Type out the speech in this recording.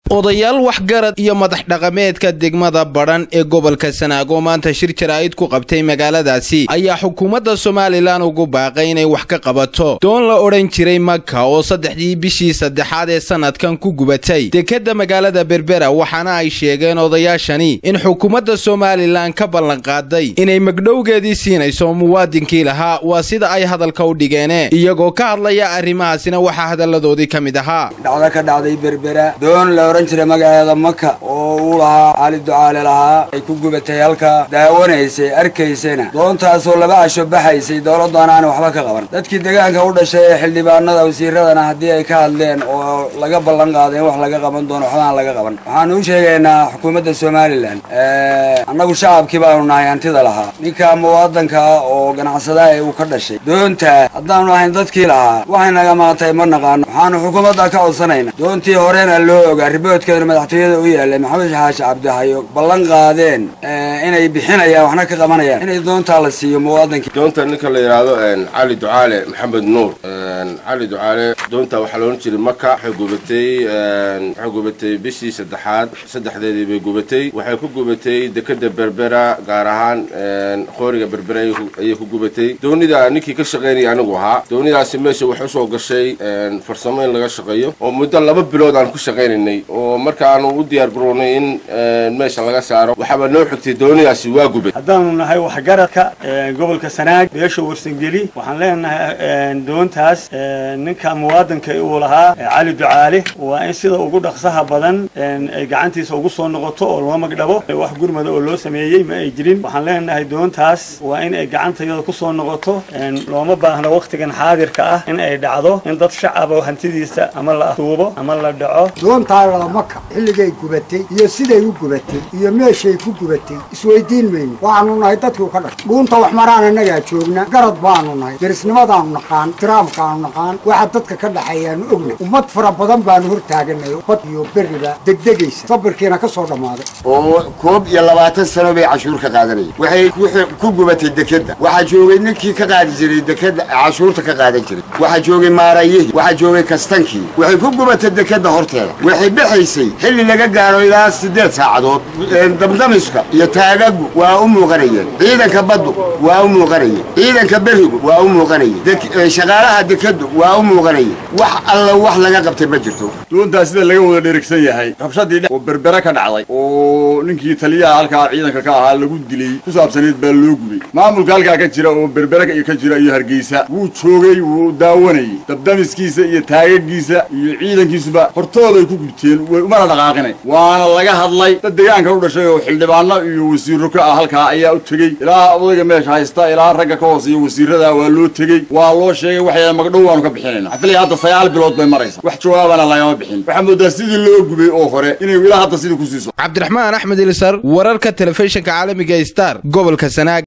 odayaal waxgarad iyo madax dhaqameedka degmada badhan ee gobolka sanaago maanta shir jaraa'id ku qabtay magaaladaasi ayaa xukuumadda somalilan ugu baaqay inay wax ka qabato doon la odhan jiray maka oo saddexdii bishii saddexaad ee sanadkan ku gubatay dekedda magaalada berbera waxaana ay sheegeen odayaashani in xukuumadda somalilan ka ballanqaaday inay magdhowgeedii siinayso muwaadinkii lahaa waa sida ay hadalka u dhigeene iyagoo ka hadlaya arrimahaasina waxaa hadalladoodii ka mid ahaa dhacdo ka dhacday berbera doon la odhan jiray magaceeda maka oo uu lahaa cali ducaale lahaa ay ku gubatay halka daawanaysay arkaysayna doontaasoo laba casho baxaysay dowladdaana aan waxba ka qaban dadkii deegaanka u dhashay ee xildhibaanada wasiiradana haddii ay ka hadleen oo laga ballan qaaday in wax laga qaban doono waxba aan laga qaban waxaanu u sheegaynaa xukuumadda somalilan annagu shacabkii baanu nahay hantida lahaa ninka muwaadanka ah oo ganacsadaha ee uu ka dhashay doonta haddaanu ahayn dadkii lahaa waxay naga maatay ma naqaano waxaanu xukuumadda ka codsanayna doontii horena loo ogaa riboodkeeduna madaxtooyada u yaalay maxamed xaashi cabdihayo ballan qaadeen inay bixinayaan waxna ka qabanayaan inay doontaa la siiyo muwaadankii doonta ninka la yidhaahdo cali ducaale maxamed nuur cali ducaale doonta waxaa laodhan jiray maka waxay gubatay waxay gubatay bishii saddexaad saddexdeedii bay gubatay waxay ku gubatay dekeda berbera gaar ahaan qooriga berbera ayay ku gubatay doonida ninkii ka shaqaynaya anigu ahaa doonidaasi meesha waxay usoo gashay farsamo in laga shaqeeyo oo muddo laba bilood aan ku shaqaynaynay oo markaanu u diyaar garownay in meesha laga saaro waxaaba noo xigtay doonidaasi waa gubay haddaanu nahay waxgaradka gobolka sanaag beesha warsangeli waxaan leenahay doontaas ninka muwaadanka uu lahaa cali ducaale waa in sida ugu dhaqsaha badan ay gacantiisa ugu soo noqoto oo loo magdhabo wax gurmada oo loo sameeyey ma ay jirin waxaan leenahay doontaas waa in ay gacantayada kusoo noqoto looma baahno waktigan xaadirka ah in ay dhacdo in dad shacaba hantidiisa ama la tuubo ama la dhaco doontaa maka xilligay gubatay iyo siday u gubatay iyo meeshay ku gubatay isweydiin mayno waxaanu nahay dadkii ka dhashay dhuunta wax maraan annagaa joogna garad baanu nahay derisnimadaanu naqaan tiraamkaanu naqaan waxa dadka ka dhaxeeyaanu ogna ummad fara badan baanu hor taaganay bad iyo berriba degdegaysa sabirkiina ka soo dhammaaday oo koob iyo labaatan sano bay cashuur ka qaadanayeen waxay ku gubatay dekedda waxaa joogay ninkii ka qaadi jiray dekedda cashuurta ka qaadan jiray waxaa joogay maarayihii waxaa joogay kastankii waxay ku gubatay dekedda horteeda waxay bixaysay xilli laga gaaro ilaa siddeed saacadood damdamiska iyo taagagu waa u muuqanayeen ciidanka baddu waa u muuqanayeen ciidanka berigu waa u muuqanayeen shaqaalaha dekeddu waa u muuqanayeen wax alla wax laga qabtay ma jirto doontaa sida laga wada dherigsan yahay rabshadii oo berbere ka dhacday oo ninkii taliyaha halkaa ciidanka ka ahaa lagu dilay ku saabsanayd baa loo gubay maamulka halkaa ka jira oo berbere ka jira iyo hargeysa wuu joogay wuu daawanayay dabdamiskiisa iyo taagagiisa iyo ciidankiisuba hortooday ku gubteen umana dhaqaaqinay waana laga hadlay dad deegaanka u dhashay oo xildhibaano iyo wasiiro ka ah halkaa ayaa u tegey ilaa odayga meesha haysta ilaa ragga ka hooseeya wasiirada waa loo tegey waa loo sheegay waxay magdhow waanu ka bixinayna xafilaya hadda sagaal bilood bay maraysa wax jawaabana lagama bixin waxaa moodaa sidii loo gubay oo hore inay ilaa hadda sidii ku siiso cabdiraxmaan axmed ilisar wararka telefishinka caalamiga star gobolka sanaag